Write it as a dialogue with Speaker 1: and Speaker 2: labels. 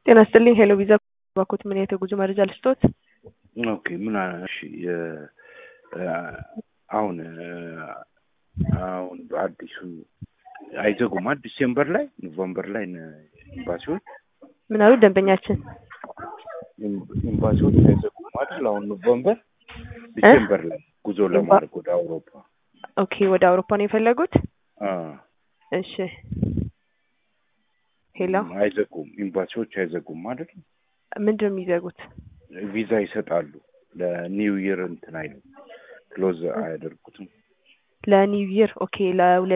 Speaker 1: ጤና ይስጥልኝ ሄሎ ቪዛ ባኮት ምን አይነት የጉዞ መረጃ ልስጦት?
Speaker 2: ኦኬ ምን አ- እሺ የ- አ- አሁን አ- አሁን በአዲሱ አይዘጉም አ ዲሴምበር ላይ ኖቨምበር ላይ ነ- ኤምባሲዎች
Speaker 1: ምን አሉ ደንበኛችን?
Speaker 2: ኤም- ኤምባሲዎች አይዘጉም አይደል? አሁን ኖቨምበር ዲሴምበር ላይ ጉዞ ለማድረግ ወደ አውሮፓ
Speaker 1: ኦኬ ወደ አውሮፓ ነው የፈለጉት?
Speaker 2: አ
Speaker 1: እሺ ሄሎ
Speaker 2: አይዘጉም ኤምባሲዎች አይዘጉም አይደል?
Speaker 1: ምንድን ነው የሚዘጉት?
Speaker 2: ቪዛ ይሰጣሉ ለኒው ይር እንትን አይሉ ክሎዝ አያደርጉትም።
Speaker 1: ለኒው ይር ኦኬ ለሁለት